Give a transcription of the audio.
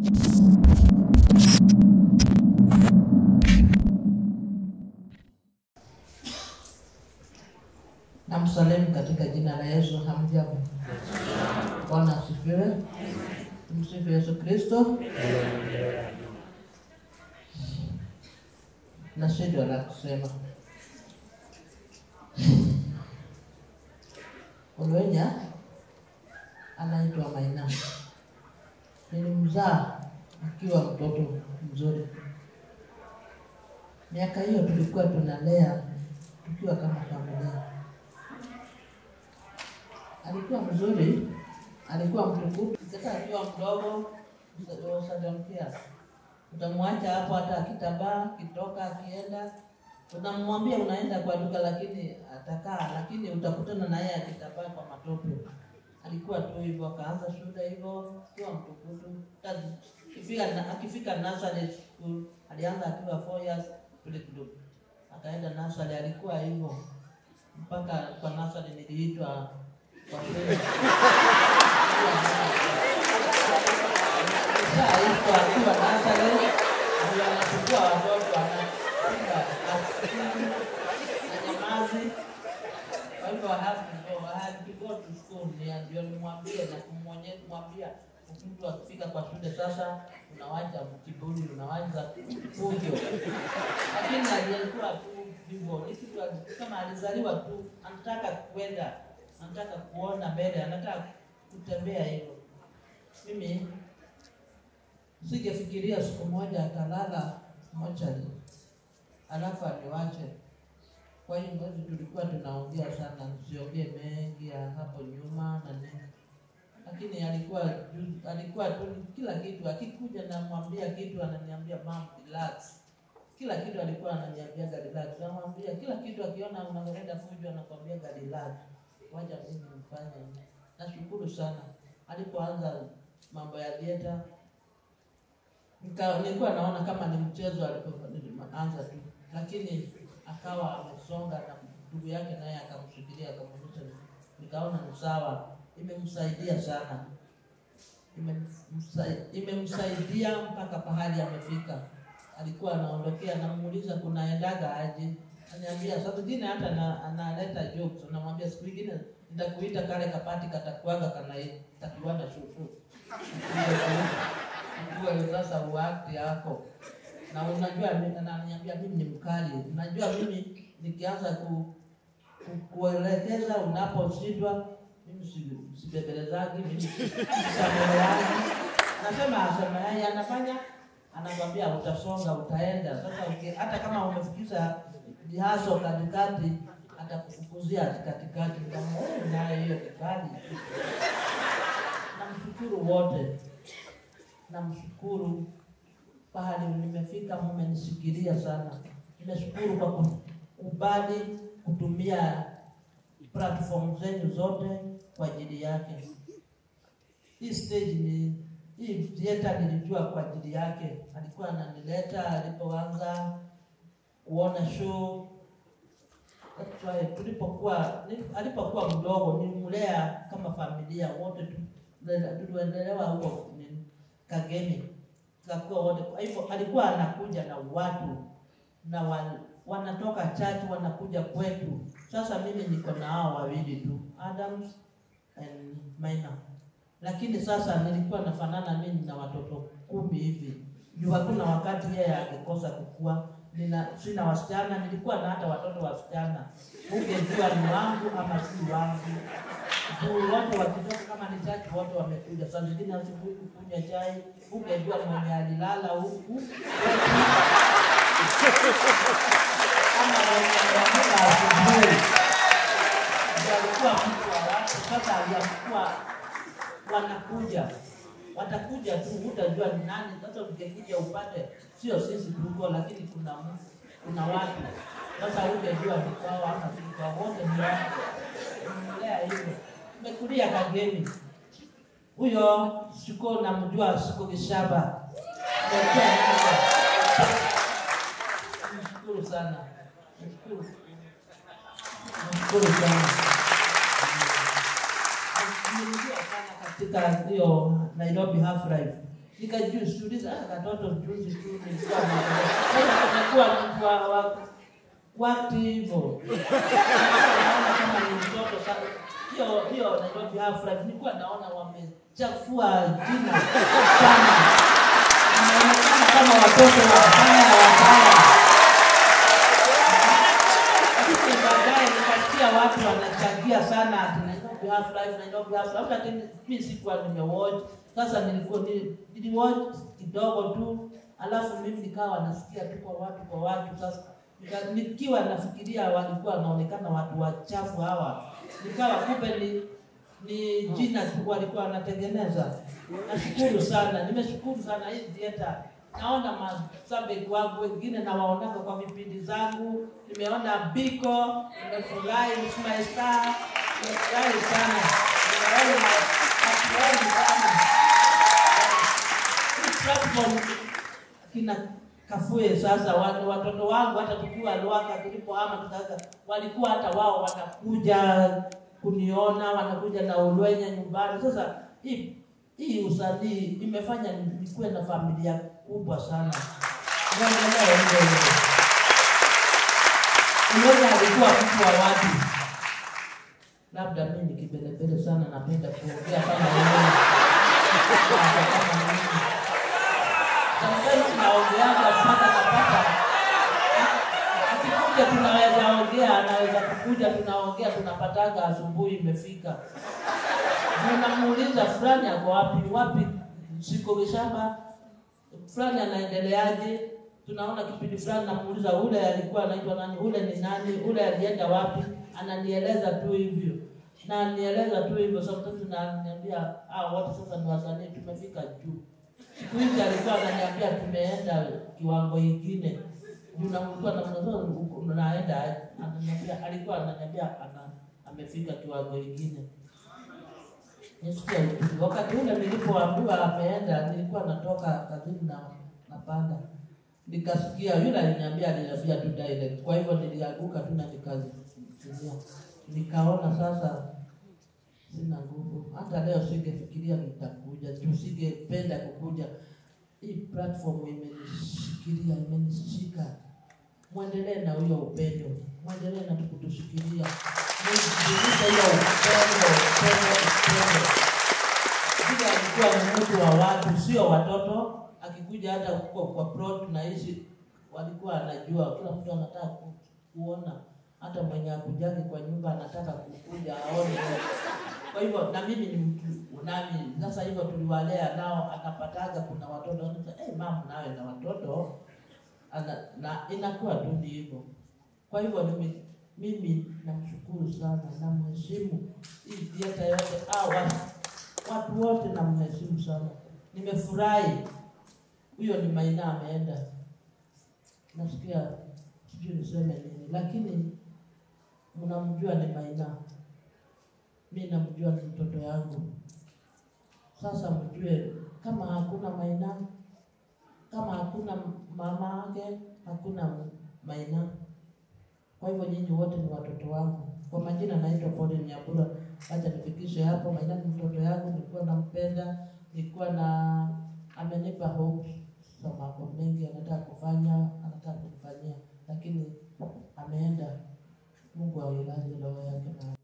Namsalimu katika jina la Yesu. Hamjambo? Bwana asifiwe. Msifu Yesu Kristo. Na shida la kusema Olwenya anaitwa Maina, nilimzaa akiwa mtoto mzuri. Miaka hiyo tulikuwa tunalea tukiwa kama familia. Alikuwa mzuri, alikuwa mtukufu. Sasa akiwa mdogo usadamkia, utamwacha hapo, hata akitabaa kitoka, akienda unamwambia unaenda kwa duka, lakini atakaa, lakini utakutana na yeye akitabaa kwa matope. Alikuwa tu hivyo, akaanza shule hivyo, akiwa mtukufu. Akifika akifika nursery school, alianza akiwa 4 years playgroup, akaenda nursery, alikuwa hivyo mpaka kwa nursery niliitwa kwa shule Shaitwa akiwa nursery, ndio anachukua watoto anapiga na nyamazi. Kwa hivyo I have to go, I had to go to school, ndio ndio nimwambie na kumwonyesha kumwambia mtu akifika kwa shule sasa unawacha kiburi, unawacha fujo. Lakini alikuwa tu hivyo, ni kitu kama alizaliwa tu, anataka kwenda, anataka kuona mbele, anataka kutembea hivyo. Mimi singefikiria siku moja atalala mochari alafu aniwache. Kwa hiyo mwezi tulikuwa tunaongea sana, nisiongee mengi ya hapo nyuma na nini, lakini alikuwa ju- alikuwa tu kila kitu, akikuja namwambia kitu ananiambia mam, relax. Kila kitu alikuwa ananiambia relax, namwambia kila kitu, akiona unaenda fujo anakwambia relax, wacha mimi nifanye. Nashukuru sana alipoanza mambo ya dieta nika nilikuwa naona kama ni mchezo alipoanza tu, lakini akawa amesonga na ndugu yake naye akamshikilia akamwonyesha, nikaona ni sawa, imemsaidia sana, Imemsa- imemsaidia mpaka pahali amefika. Alikuwa anaondokea, namuuliza kunaendaga aje, aniambia saa zingine hata na, analeta jokes, unamwambia siku ingine nitakuita kale kapati katakuaga kana takiwanda shushu ujue sasa uakti yako na unajua mi- ananiambia mimi ni mkali unajua mimi nikianza ku, ku, kuelekeza unaposhindwa mimi si- sibembelezaji mimi sameheaji nasema asemeai anafanya anakwambia utasonga utaenda sasa uki, hata kama umefikisha jihaso katikati atakufukuzia katikati kama wewe naye hiyo kikali namshukuru wote namshukuru pahali nimefika, mmenishikilia sana. Nimeshukuru kwa kukubali kutumia platform zenu zote kwa ajili yake. Hii stage ni hii theater nilijua kwa ajili yake, alikuwa ananileta alipoanza kuona show That's why tulipokuwa ni- alipokuwa mdogo nilimlea kama familia wote tu- tuliendelewa huko ni- Kagemi kakuwa wote. Kwa hivyo alikuwa anakuja na watu na wa, wanatoka church wanakuja kwetu. Sasa mimi niko na hao wawili tu, Adams and Maina, lakini sasa nilikuwa nafanana mimi na watoto kumi hivi juu hakuna wakati yeye angekosa kukua. Nina, sina wasichana, nilikuwa na hata watoto wasichana, ungejua ni wangu ama si wangu juu wote wakitoka kama ni chachi wote wamekuja. Saa zingine asubuhi kukunywa chai, ungejua mwenye alilala huku ama wenye wameamka asubuhi ndio alikuwa mtu wa watu. Sasa aliamkuwa wanakuja, watakuja tu, hutajua ni nani. Sasa ungekuja upate, sio sisi tuko, lakini kuna mtu, kuna watu. Sasa ungejua ni kwao ama si kwao, wote ni watu. Nimelea hivyo, nimekulia Kagemi. Huyo siko namjua, siko Kishaba. Nimekuwa naye. Nashukuru sana, nashukuru, nashukuru sana. Nimeingia sana katika hiyo Nairobi Half Life nikajiuliza, ah, katoto juzi tu nilikuwa na- sasa nimekuwa mtu wa wa- wakati hivyo naona kama ni mtoto sana. Hiyo hiyo Nairobi Half Life nilikuwa naona wamechafua jina sana, inaonekana kama watoto wabaya wabaya lakini baadaye nikasikia watu wanachangia sana ati Nairobi Half Life, Nairobi Half Life, lakini mimi sikuwa nimewatch. Sasa nilikuwa ni- niliwatch kidogo tu, alafu mimi nikawa nasikia tu kwa watu kwa watu. Sasa nika- nikiwa nafikiria walikuwa wanaonekana watu wachafu hawa, nikawa kumbe ni ni jina tu walikuwa wanatengeneza. Nashukuru sana, nimeshukuru sana hii theater. Naona mashabiki wangu wengine nawaonaka kwa vipindi zangu, nimeona Biko, nimefurahi Ismail Star, nimefurahi sana, nimeona watu wengi sana hii platform kina Kafue sasa watu, watoto wangu hata tukiwa Luaka tulipohama tukaka walikuwa hata wao wanakuja kuniona, wanakuja na ulwenya nyumbani. Sasa hii hii usanii imefanya nikuwe na familia kubwa sana. Unaendelea hivyo hivyo. Unaona alikuwa mtu wa watu, labda mimi ni kibelebele sana, napenda kuongea kama wewe kama mimi sometimes naongeaga mpaka napata akikuja tunaweza ongea anaweza kukuja tunaongea tunapataga asubuhi imefika unamuuliza fulani ako wapi wapi siko kishamba fulani anaendeleaje tunaona kipindi fulani namuuliza ule alikuwa anaitwa nani ule ni nani ule alienda wapi ananieleza tu hivyo na anieleza tu hivyo sometimes naniambia ah wote sasa ni wasanii tumefika juu siku hizi alikuwa ananiambia tumeenda kiwango ingine juu namlikuwa na naenda ananiambia alikuwa ananiambia ana amefika kiwango ingine nisikia utulivu. wakati ule nilipoambiwa ameenda nilikuwa natoka kazini na napanda nikasikia yule aliniambia aliniambia tu direct kwa hivyo nilianguka tu na nikazitumia nikaona sasa sina nguvu. Hata leo singefikiria nitakuja, tusingependa kukuja. Hii platform imenishikilia, imenishika. Mwendelee na huyo upendo, mwendelee na kutushikilia, mzidishe hiyo upendo, upendo, upendo. Vile alikuwa ni mtu wa watu, sio watoto. Akikuja hata huko kwa plot tunaishi, walikuwa anajua, kila mtu anataka ku, kuona hata mwenye akujake kwa nyumba anataka kukuja aone. Kwa hivyo na mimi ni mtu nami, sasa hivyo tuliwalea nao, akapataga kuna watoto anasema, hey, mama nawe na watoto ana, na inakuwa tu ni hivyo. Kwa hivyo mimi, mimi namshukuru sana, namheshimu hii theater yote ah, watu, watu wote namheshimu sana, nimefurahi. Huyo ni Maina ameenda, nasikia sijui niseme nini, lakini mnamjua ni Maina, mi namjua ni mtoto yangu. Sasa mjue kama hakuna Maina, kama hakuna mama yake, hakuna Maina. Kwa hivyo nyinyi wote ni watoto wangu. Kwa majina naitwa Pauline Nyambura. Acha nifikishe hapo. Maina ni mtoto yangu, nilikuwa nampenda, nilikuwa na amenipa hope za mambo mengi anataka kufanya, anataka kunifanyia, lakini ameenda. Mungu ailaze roho yake mahali